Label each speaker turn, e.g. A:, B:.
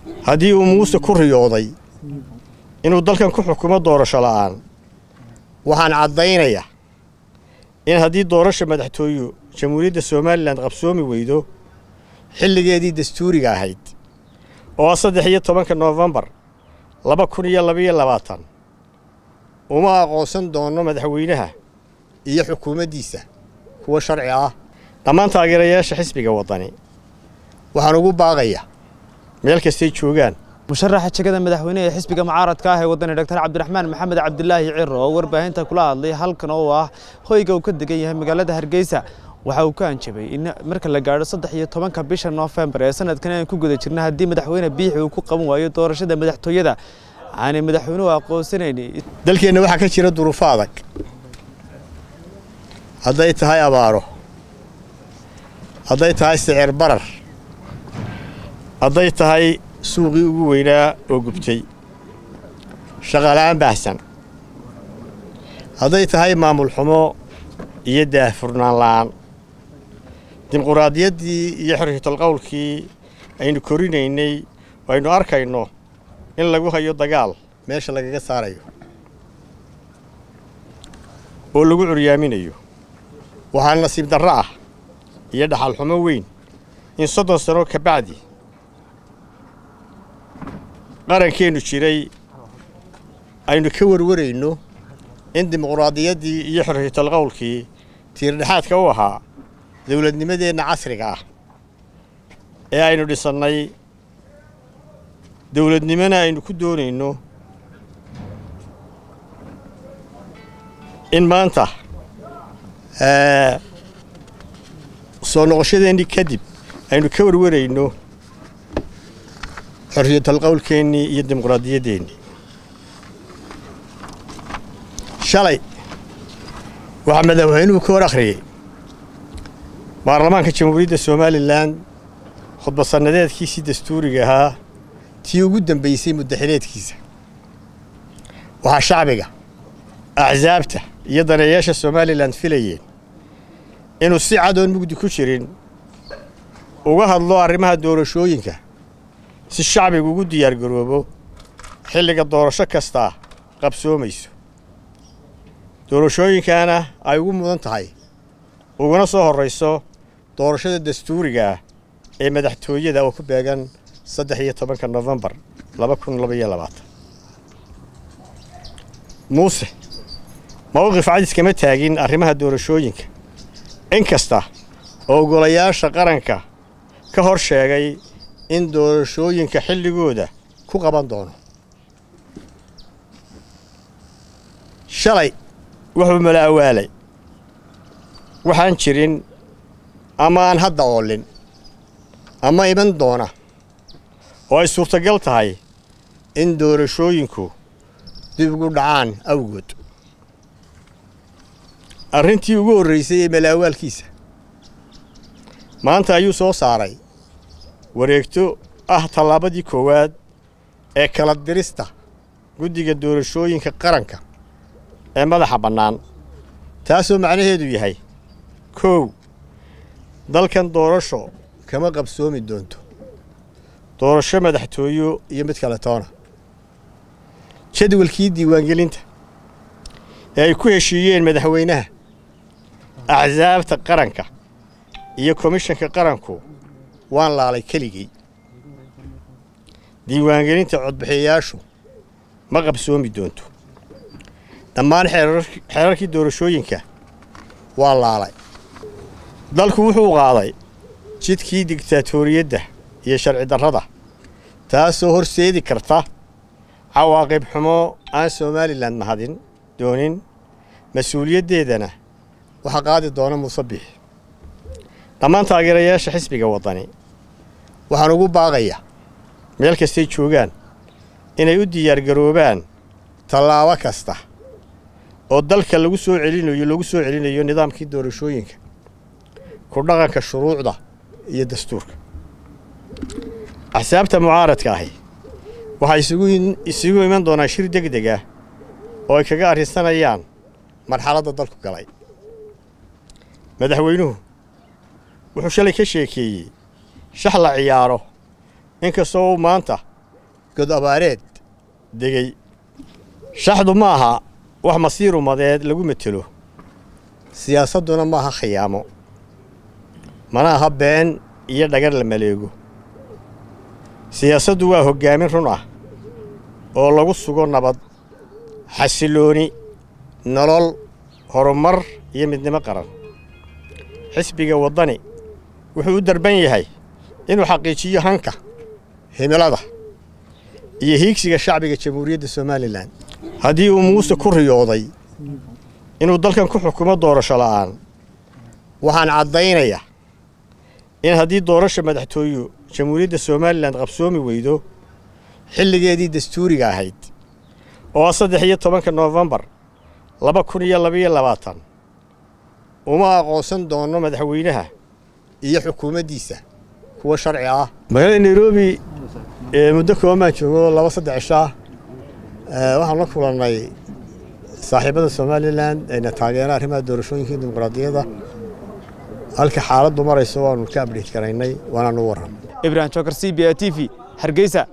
A: haddii uu muuse ku riyooday inuu dalkan ku xukumo doorasho la'aan waxaan caddaynayaa in haddii doorasha madaxtooyu jamhuuriyadda somalilan qabsoomi weydo xilligeedii dastuuriga ahayd oo ah saddex iyo tobanka noofembar laba kun iyo labaiyo labaatan uma aqoonsan doono madaxweynaha iyo xukuumaddiisa kuwa sharci ah dhammaan taageerayaasha xisbiga waddani waxaan ugu baaqayaa meel kastay joogaan
B: musharaxa jegada madaxweyne ee xisbiga mucaaradka ah ee wadani dr cabdiraxmaan maxamed cabdilaahi ciro oo warbaahinta kula hadlay halkan oo ah hoyga uu ka degan yahay magaalada hargeysa waxa uu ka anjabay in marka la gaadho saddex iyo tobanka bisha noofembar ee sanadkan aan ku guda jirna haddii madaxweyne biixi uu ku qaban waayo doorashada madaxtooyada aanay madaxweynuhu aqoonsanayn
A: dalkeenna waxaa ka jira duruufo adag hadday tahay abaaro hadday tahay sicir barar hadday tahay suuqii ugu weynaa oo gubtay shaqaala'aan baahsan hadday tahay maamul xumo iyo daahfurnaan la'aan dimuquraadiyaddii iyo xorriyatalqowlkii aynu korinaynay oo aynu arkayno in lagu hayo dagaal meesha lagaga saarayo oo lagu curyaaminayo waxaa nasiib darro ah iyo dhaxal xumo weyn in soddon sano ka bacdi qarankeennu jiray aynu ka warwarayno in dimuquraadiyaddii iyo xorriyatalqowlkii tiirdhexaadka u ahaa dowladnimadeenna casriga ah ee aynu dhisannay dowladnimona aynu ku doonayno in maanta soo noqoshadeennii kadib aynu ka warwarayno xorriyatalqowlkeennii iyo dimuquraadiyaddeenii shalay waxaa madaxweynuhu ka hor akhriyey baarlamaanka jamhuuriyadda somalilan khudbad sannadeedkiisii dastuuriga ahaa tii ugu dambaysay muddaxileedkiisa waxaa shacbiga axsaabta iyo daneeyaasha somalilan filayeen inuu si cadoon mugdi ku jirin uga hadlo arrimaha doorashooyinka si shacbigu ugu diyaargaroobo xilliga doorasho kastaa qabsoomayso doorashooyinkaana ay ugu mudan tahay uguna soo horrayso doorashada dastuuriga ah ee madaxtooyada oo ku beegan saddex iyo tobanka nofembar laba kun labaiyo labaatan muuse mawqif cadis kama taagin arrimaha doorashooyinka in kasta oo ogolayaasha qaranka ka hor sheegay in doorashooyinka xilligooda ku qaban doono shalay wuxuu mala awaalay waxaan jirin ama aan hadda oolin ama iman doona oo ay suurtagal tahay in doorashooyinku dib ugu dhacaan awgood arrintii ugu horraysay ee malaawaalkiisa maanta ayuu soo saaray wareegto ah tallaabadii koowaad ee kala dirista guddiga doorashooyinka qaranka ee madaxa bannaan taasoo macnaheedu yahay kow dalkan doorasho kama qabsoomi doonto doorasho madaxtooyo iyo mid kale toona jadwalkii diiwaangelinta ee ay ku heshiiyeen madaxweynaha axsaabta qaranka iyo komishanka qaranku waan laalay keligay diiwaangelinta codbixiyayaashu ma qabsoomi doonto dhammaan xeerarkii doorashooyinka waa laalay dalku wuxuu qaaday jidkii digtaatoriyadda iyo sharci darrada taasoo horseedi karta cawaaqib xumo aan somalilan mahadin doonin mas-uuliyaddeedana waxaa qaadi doona muuse biixi dhammaan taageerayaasha xisbiga waddani waxaan ugu baaqayaa meel kastay joogaan inay u diyaargaroobaan tallaabo kasta oo dalka lagu soo celinayo lagu soo celinayo nidaamkii doorashooyinka ku dhaqanka shuruucda iyo dastuurka axsaabta mucaaradka ahi waxay isugu iman doonaan shir deg deg ah oo ay kaga arrinsanayaan marxaladda dalku galay madaxweynuhu wuxuu shalay ka sheekeeyey shax la ciyaaro inkastoo uu maanta god abaareed degey shaxdu ma aha wax masiir umadeed lagu metelo siyaasadduna ma aha khiyaamo mana aha been iyo dhagar la maleego siyaasaddu waa hoggaamin run ah oo lagu sugo nabad xasilooni nolol horumar iyo midnimo qaran xisbiga waddani wuxuu u darban yahay inuu xaqiijiyo hanka himilada iyo hiigsiga shacbiga jamhuuriyadda somalilan haddii uu muuse ku riyooday inuu dalkan ku xukumo doorasho la'aan waxaan caddaynayaa in haddii doorasha madaxtooyu jamhuuriyadda somalilan qabsoomi weydo xilligeedii dastuuriga ahayd oo saddex iyo tobanka noofembar laba kun iyo labaiyo labaatan uma aqoonsan doono madaxweynaha iyo xukuumaddiisa kuwa sharci ah magaalada nairobi muddo kooban baan joogo laba saddex cishaa waxaan la kulannay saaxiibada somalilan ayna taageera arrimaha doorashooyinka iyo dimuqraadiyadda halka xaaladdu marayso waanu ka abdheyt garaynay waanaanu warram
B: ibrahim jokar c b a t v hargeysa